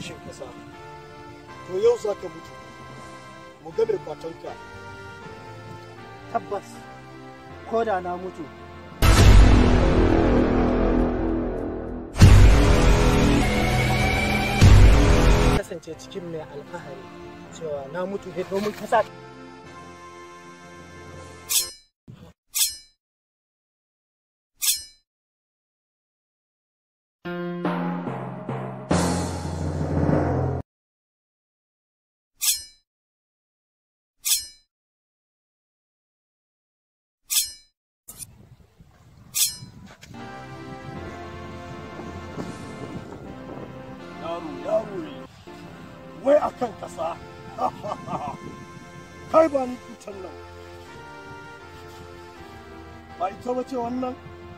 kishin kasa to yau za ka mutu mu ga mai kwatonka tabbas ko da na mutu kasance cikin mai alfahari cewa na mutu ne domin kasa yaro yaro ne wai a kan kasa kai ba ni kutan nan ba ita bace wannan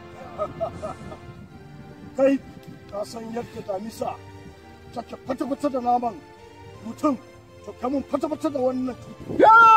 kai ka san yadda damisa take fata-fata da naman mutum to kamun fata-fata da wannan